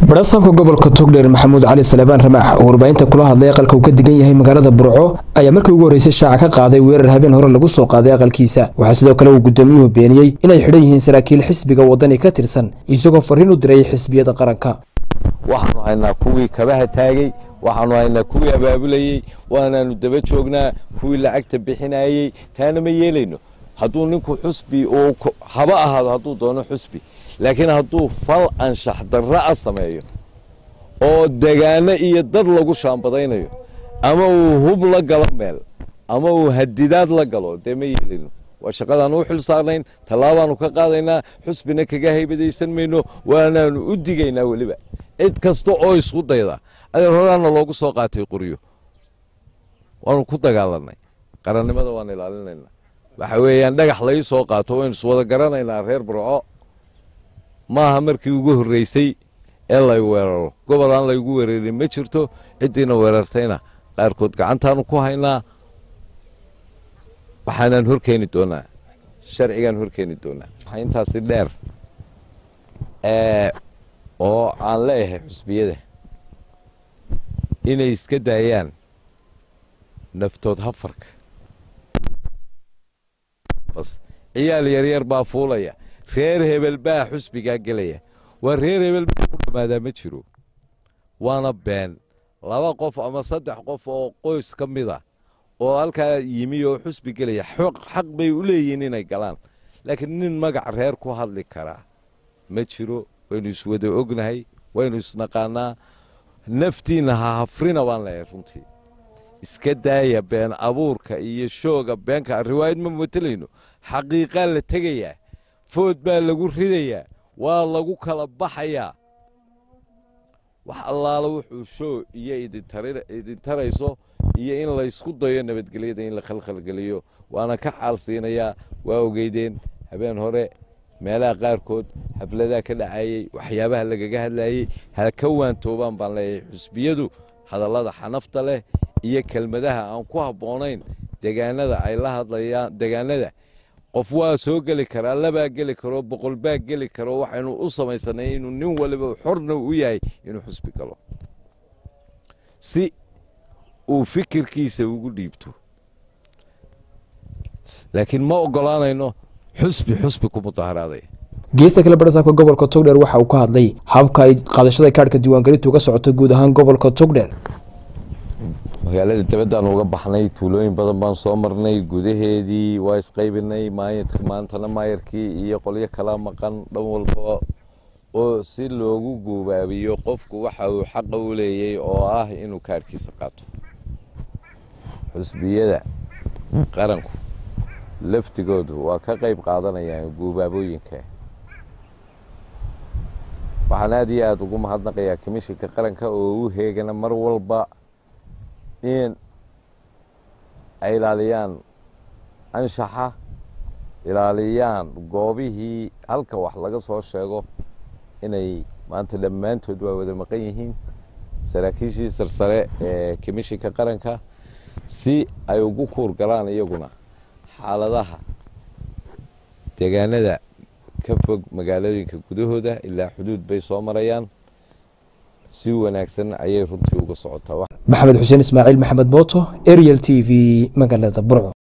barasaabka gobolka togdheer maxamuud cali salebaan ramaax oo warbaahinta kula hadlay aqalka uu ka degan yahay magaalada burco ayaa markii ugu horreysay shaaca ka qaaday weerar habeen hore lagu soo qaaday aqalkiisa waxaa sidoo kale uu gudoomiyuhu beeniyey inay xidhan yihiin saraakiil xisbiga wadani ka tirsan isagoo fariin u diray xisbiyada qaranka waxaanu haynaa kuwii kabaha taagay waxaanu haynaa kuwii abaabulayey waanaanu daba joognaa kuwii lacagta bixinayey taana ma yeelayno hadduu ninku xusbi uu haba ahaado hadduu doono xusbi laakiin hadduu fal anshax darra a sameeyo oo degaano iyo dad lagu shaambadaynayo ama uu hub la galo meel ama uu hadidaad la galo dee ma yeelayno waa shaqadaan u xil saarnayn tallaabaanu ka qaadaynaa xusbina kaga haybadaysan mayno waanaanu u digaynaa weliba cid kasta oo isku dayda adeer horaana loogu soo qaatay qoryo waanu ku dagaalanay qarannimada waan ilaalinaynaa waxa weeyaan dhagax lai soo qaato waynu iswada garanaynaa reer burco maaha markii ugu horreysay ee lay weeraro gobol aan laygu weerarin ma jirto ciddiina weerartayna qaarkood gacantaanu ku haynaa waxaanaan horkeeni doonaa sharcigaan horkeeni doonaa waxaa intaasi dheer oo aan leeyahay xusbiyada inay iska daayaan naftood hafarka bas ciyaal yaryar baa fuulaya reer hebel baa xusbigaa gelaya waa reer hebel baa ku dhammaadaa ma jiro waana been laba qof ama saddex qof oo qoys ka mid a oo halkaa yimi oo xusbi gelaya xaq bay u leeyihiin inay galaan laakiin nin magac reer ku hadli karaa ma jiro waynu iswada ognahay waynu isnaqaanaa naftiinna ha hafrina baan leeyahay runtii iska daaya been abuurka iyo shooga beenka riwaayad ma matelayno xaqiiqaa la tegayaa food baa lagu ridayaa waa lagu kala baxayaa wax allaala wuxuu shoo iyo idintarayso iyo in laysku dayo nabadgelyada in la khalkhalgeliyo waana ka xaal siinayaa waa ogeydeen habeen hore meelaha qaarkood xafladaha ka dhacayey waxyaabaha lagaga hadlayey ha ka waantoobaan baan leeyahay xusbiyadu hadallada xanafta leh iyo kelmadaha aan ku habboonayn degaanada ay la hadlayaan degaanada qof waa soo geli karaa labaa geli karo boqol baa geli karo waxaynu u samaysanay inuu nin waliba xorna u yahay inuu xusbi galo si uu fikirkiisa ugu dhiibto laakiin ma ogolaanayno xusbi xusbi ku mudaharaaday geesta kale barasaabka gobolka togdheer waxa uu ka hadlay habka ay qaadashada kaadhka diiwaangelintu uga socoto guud ahaan gobolka togdheer magaalada dabadaan uga baxnay tuulooyin badan baan soo marnay gudaheedii waa isqaybinay maantana maayarkii iyo qolyo kala maqan dhan walba oo si loogu guubaabiyo qofku waxa uu xaqa u leeyay oo ah inuu kaadhkiisa qaato xusbiyada qaranku laftigoodu waa ka qayb qaadanayaan guubaabooyinka waxaan aad iyo aada ugu mahadnaqayaa komishinka qaranka oo u heegana mar walba in ay ilaaliyaan anshaxa ilaaliyaan goobihii halka wax laga soo sheego inay maanta dhammaantood waa wada maqan yihiin saraakiishii sarsare ee komishinka qaranka si ay ugu kuur galaan iyaguna xaaladaha deegaanada ka fog magaalooyinka gudahooda ilaa xuduud bay soo marayaan si wanaagsan ayay runtii uga socotaa maxamed xuseen ismaaciil maxamed mooto ariel t v magaalada burco